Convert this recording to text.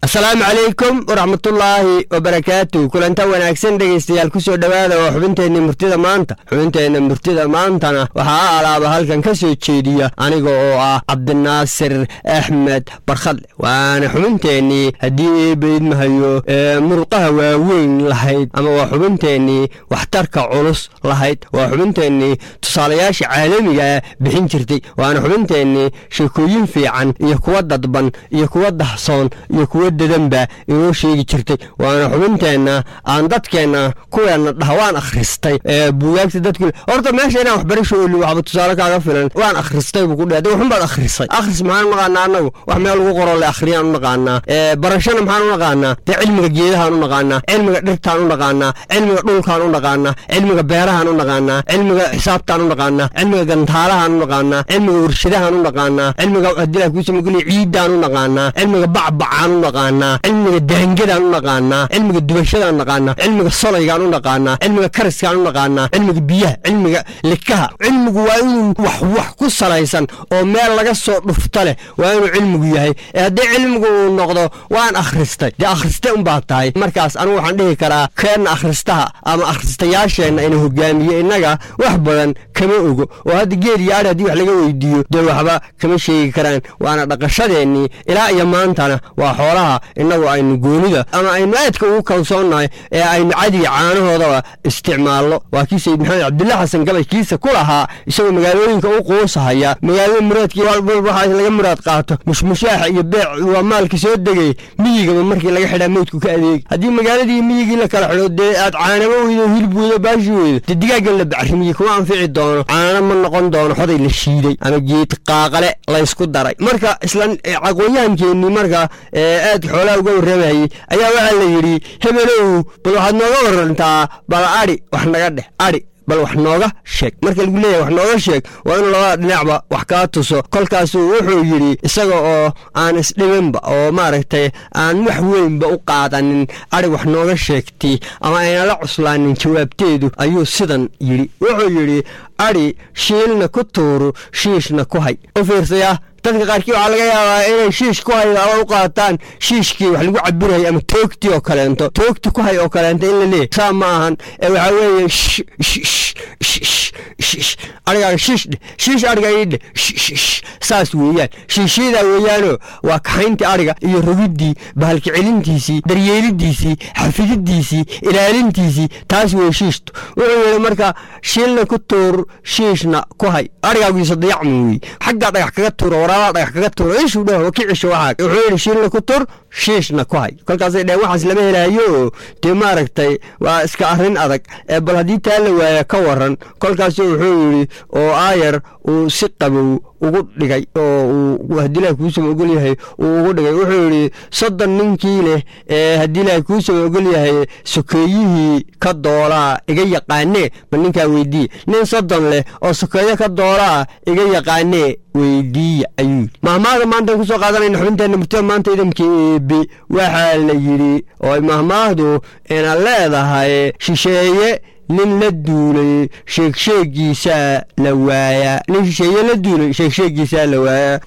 asalaamu calaykum waraxmatullaahi wabarakaatu kulanta wanaagsan dhegaystayaal kusoo dhowaada oo xubinteenna murtida maanta xubinteenna murtida maantana waxaa a alaaba halkan ka soo jeediya aniga oo ah cabdinaasir axmed barkhadle waana xubinteennii haddii eebaydmahayo ee muruqaha waaweyn lahayd ama waa xubinteennii waxtarka culus lahayd waa xubinteennii tusaalayaasha caalamigaa bixin jirtay waana xubinteennii sheekooyin fiican iyo kuwa dadban iyo kuwa dahsoon iyo kuwa dadanba inoo sheegi jirtay waana xubinteenna aan dadkeenna kuweenna dhaha waan akhristay ee buugaagta dadku horta meesha inaan waxbarasho oli waxba tusaale kaaga filan waan akhristay buu ku dhe de waxun baad akhrisay akhris maxaan u naqaanaa annagu wax meel lagu qoro le akhriyaan u naqaanaa barashana maxaan u naqaanaa dee cilmiga geedahaan u naqaanaa cilmiga dhirtaan u naqaanaa cilmiga dhulkaan u naqaanaa cilmiga beerahaan u naqaanaa cilmiga xisaabtaan u naqaanaa cilmiga gantaalahaan u naqaanaa cilmiga warshadahaan u naqaanaa cilmiga hadila kuusamageliya ciidaan u naqaanaa cilmiga bacbacaan u naqaanaa cilmiga daangadaan u naqaanaa cilmiga dubashadaan naqaanaa cilmiga solaygaan u naqaanaa cilmiga kariskaan u naqaanaa cilmiga biyaha cilmiga likaha cilmigu waa inuu wax wax ku salaysan oo meel laga soo dhufta leh waa inuu cilmigu yahay ee haddii cilmigu uu noqdo waan akhristay dee akhriste unbaa tahay markaas anigu waxaan dhihi karaa keenna akhristaha ama akhristayaasheenna ina hogaamiye innaga wax badan kama ogo oo hadda geed iyo adhi haddii wax laga weydiiyo dee waxba kama sheegi karaan waana dhaqashadeennii ilaa iyo maantana waa xoolaha innagu aynu goonida ama aynu aadka ugu kalsoonnahay ee aynu cadiga caanahoodaba isticmaalno waa kii sayid maxamed cabdilla xasan gabay kiisa ku lahaa isagoo magaalooyinka u quusahaya magaalada muraadkii waxa laga muraad qaato mushmushaaxa iyo beec waa maalka soo degay miyigaba markii laga xidhaa meydku ka adeegi haddii magaaladii miyigii la kala xidho dee aad caanaba weydo hilib weydo baashi weydo dee digaagan la bacrimiyey kuma anfici doono caana ma noqon doono xoday la shiiday ama geed qaaqale laysku daray marka isla aqoonyahankeenii marka aad xoolaha uga warramayey ayaa waxaa la yidhi hebelow bal waxaad nooga warantaa bal adhi wax naga dheh adhi bal wax nooga sheeg marka lagu leeyahay wax nooga sheeg waa inuu labada dhinacba wax kaa tuso kolkaasuu wuxuu yidhi isaga oo aan isdhiminba oo maaragtay aan wax weynba u qaadanin adhi wax nooga sheegtay ama ayna la cuslaanin jawaabteedu ayuu sidan yidhi wuxuu yidhi adhi shiilna ku tuuru shiishna ku hay u fiirsaya dadka qaarkii waxaa laga yaabaa inay shiish ku hay ama u qaataan shiishkii wax lagu cabirayay ama toogtii oo kaleento toogti ku hay oo kaleento in la leeyahy saa ma ahan ee waxaa weeye arigaaga shiish dheh shiish ariga ii dheh saas weeyaan shiishyadaa weeyaanoo waa kaxayntii ariga iyo rogiddii bahalka celintiisii daryeelidiisii xafididiisii ilaalintiisii taas weye shiishtu wuxuu yidhi marka shiilna ku tuur shiishna ku hay arigaagiisa dayacma weeye xaggaa dhagax kaga tuuro waraabaa dhagax kaga tuuro ishuu dheh ki cisho waxaa wuxuu yidhi shiilna ku tur shiishna ku hay kolkaasay dheheen waxaas lama helaayo oo dee maaragtay waa iska arrin adag ee bal haddii taa la waaya ka waran kolkaasu wuxuu yidhi oo aayar uu si qabow ugu dhigay oo uu haddii ilahay kuusama ogol yahay uu ugu dhigay wuxuu yidhi soddon ninkii leh ee haddii ilahay kuusama ogol yahay sokeeyihii ka doolaa iga yaqaanee bal ninkaa weydiiya nin soddon leh oo sokeeyo ka doolaa iga yaqaanee weydiiya ayuu yidhi mahmaahda maantaan kusoo qaadanayna xubinteenna murtida maanta idamka eebe waxaa la yidhi oo mahmaahdu ina leedahay shisheeye nin la duulay sheegsheegiisaa la waayaa nin shisheeye la duulay sheegsheegiisaa la waayaa